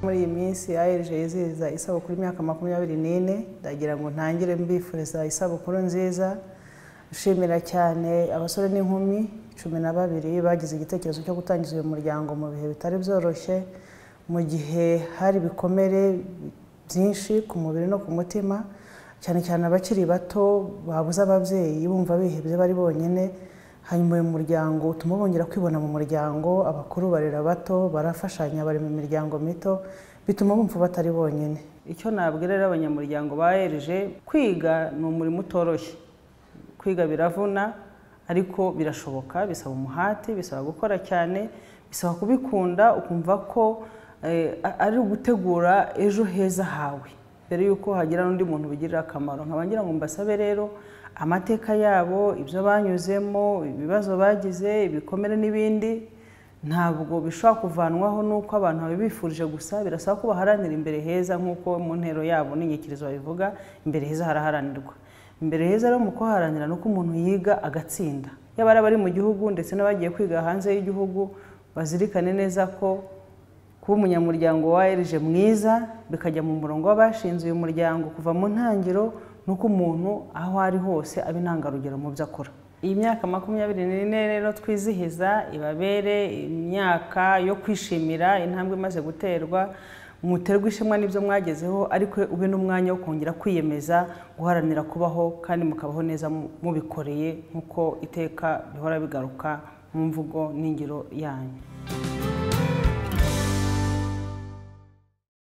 muri iyi minsi aerg yizihiza isabukuru imyaka makumyabiri n'ine ndagira ngo ntangire mbifuriza isabukuru nziza nshimira cyane abasore n'inkumi cumi na babiri bagize igitekerezo cyo gutangiza uyu muryango mu bihe bitari byoroshye mu gihe hari ibikomere byinshi ku mubiri no ku mutima cyane cyane abakiri bato babuze ababyeyi bumva bihebye bari bonyine hanyuma uyu muryango utuma bongera kwibona mu muryango abakuru barera bato barafashanya bari mu miryango mito bituma bumva batari bonyine icyo nabwira rero abanyamuryango ba rg kwiga ni umurimo utoroshye kwiga biravuna ariko birashoboka bisaba umuhati bisaba gukora cyane bisaba kubikunda ukumva ko eh, ari ugutegura ejo heza hawe mbere y'uko hagira n'undi muntu bigirira akamaro nkaba ngira ngo mbasabe rero amateka yabo ibyo banyuzemo ibibazo bagize ibikomere n'ibindi ntabwo bishobora kuvanwaho n'uko abantu babifurije gusa birasaba ko baharanira imbere heza nk'uko mu ntero yabo n'inyikirizo babivuga imbere heza haraharanirwa imbere heza rero mu kuharanira ni uko umuntu yiga agatsinda yaba ari abari mu gihugu ndetse n'abagiye kwiga hanze y'igihugu bazirikane neza ko kuba umunyamuryango wa rg mwiza bikajya mu murongo w'abashinze uyu muryango kuva mu ntangiriro ni uko umuntu aho ari hose aba intangarugero mu byo akora iyi myaka makumyabiri n'ine rero twizihiza ibabere imyaka yo kwishimira intambwe imaze guterwa muterwa ishema n'ibyo mwagezeho ariko ube n'umwanya wo kongera kwiyemeza guharanira kubaho kandi mukabaho neza mu- mubikoreye nk'uko iteka bihora bigaruka mu mvugo n'ingiro yanyu